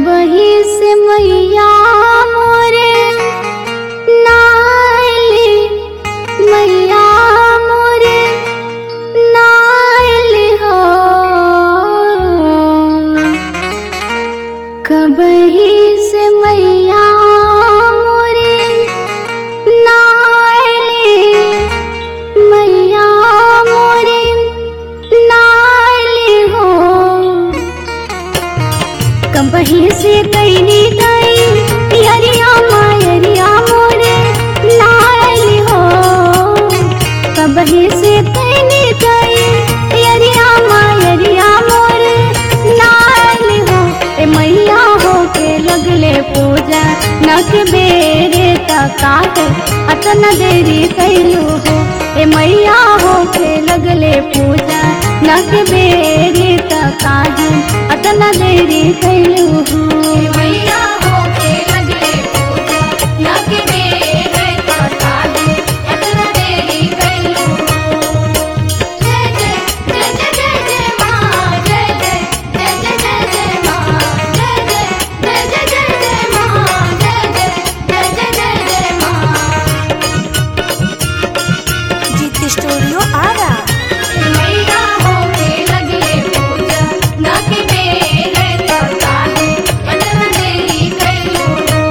कबही से मैया मोरे नाइली मैया मोरे नाइली हो कबही से मैया मोरे नाइली मैया मोरे नाइली हो कबही से कैनी गई यरिया मायरिया मोरे नाइली हो कबही से कैनी गई यरिया मायरिया मोरे नाइली हो ए मैया हो के लगले पूजा नक बेरे तकाट अतन देरी कैलू हो ए मैया हो के लगले पूजा नक बेरे तकाट अतन देरी कैलू हो मैया होके लगले पूजा नक बेरे तकाट अतन देरी कैलू जय जय जय जय जय जय माँ जय जय जय जय जय जय माँ जय जय जय जय जय जय माँ जय जय जय जय जय जय माँ जीत स्टूडियो आरा मैया होके लगले पूजा नक बेरे तकाट अतन देरी कैलू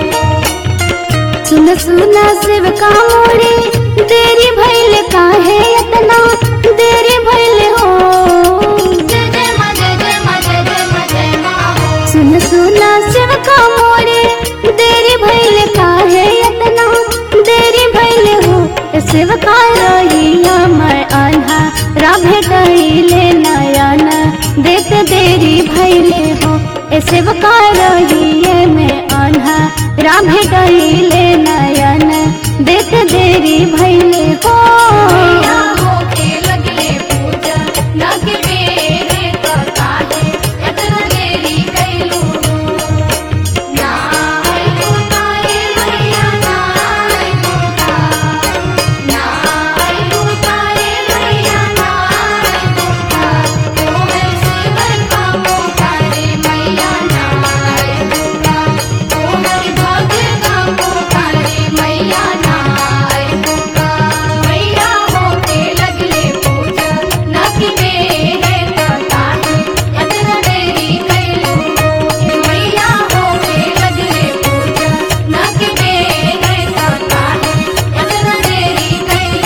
सुन सुन शिव का मोरे देरी भइल काहे इतना देरी भइल हो जय जय माँ जय जय माँ जय जय माँ जय माँ हो सुन सुन शिव का मोरे देरी भइल काहे इतना देरी भइल हो ए शिव का रहिया मैं आन्हा राभे गईले नयन देत देरी भइले हो ए शिव का रहिए में आन्हा राभे गईले नयन देत देरी भइले हो मैया होके लगले पूजा नक बेरे तकाटे अतना देरी कैलू ना आई उतारे मैया ना आई उतार ना आई उतारे मैया ना आई उतार ओ है शिवर का पुकारे मैया ना आई उतार ओ है भक्त का पुकारे मैया ना आई उतार मैया होके लगले पूजा नक बेरे तकाटे अतना देरी कैलू मैया होके लगले पूजा नक बेरे तकाटे अतना देरी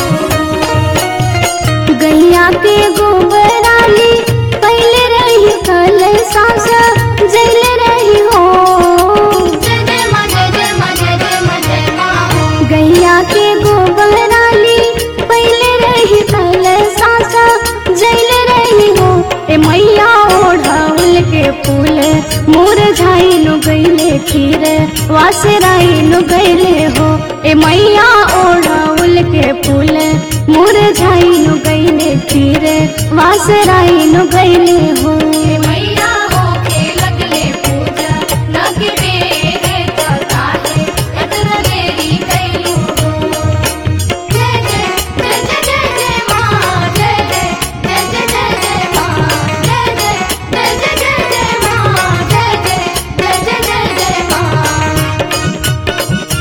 कैलू गैया के गोबराली पहले रही कल सांस जल रही हो जय जय माँ जय जय माँ जय जय माँ जय माँ हो गैया के गोबराली पहले रही कल सांस जल रही हो ए मैया ओढ़ाउल के फूल मुरझाई नु गईले खीर वासराई नु गईले हो ए मैया ओढ़ाउल के फूल मुरझाई नु गईले खीर वासराई नु गईले हो मैया होके लगले पूजा नक बेरे तकाटे अतना देरी कैलू जय जय जय जय जय जय माँ जय जय जय जय जय जय माँ जय जय जय जय जय जय माँ जय जय जय जय जय जय माँ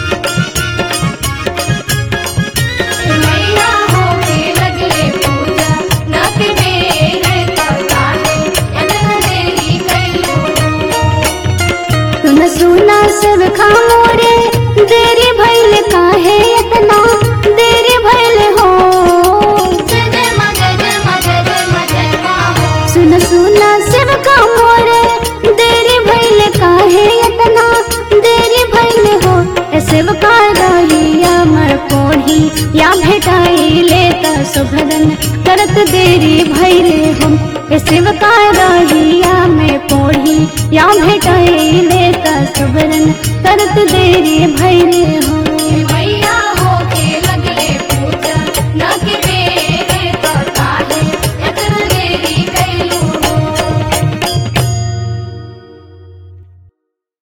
मैया होके लगले पूजा नक बेरे तकाटे अतना देरी कैलू सुन सुना सब खामोरे देरी भइल काहे इतना देरी भइल हो जय जय माँ जय जय माँ जय जय माँ जय माँ हो सुन सुना सब खामोरे देरी भइल काहे इतना देरी भइल हो ए शिव का रहिया मर कोढ़ी या भेटाइले त सुभदन करत देरी भइले हो ए शिव का रहिया में कोढ़ी या भेटाइले त सुभदन करत देरी भइले हो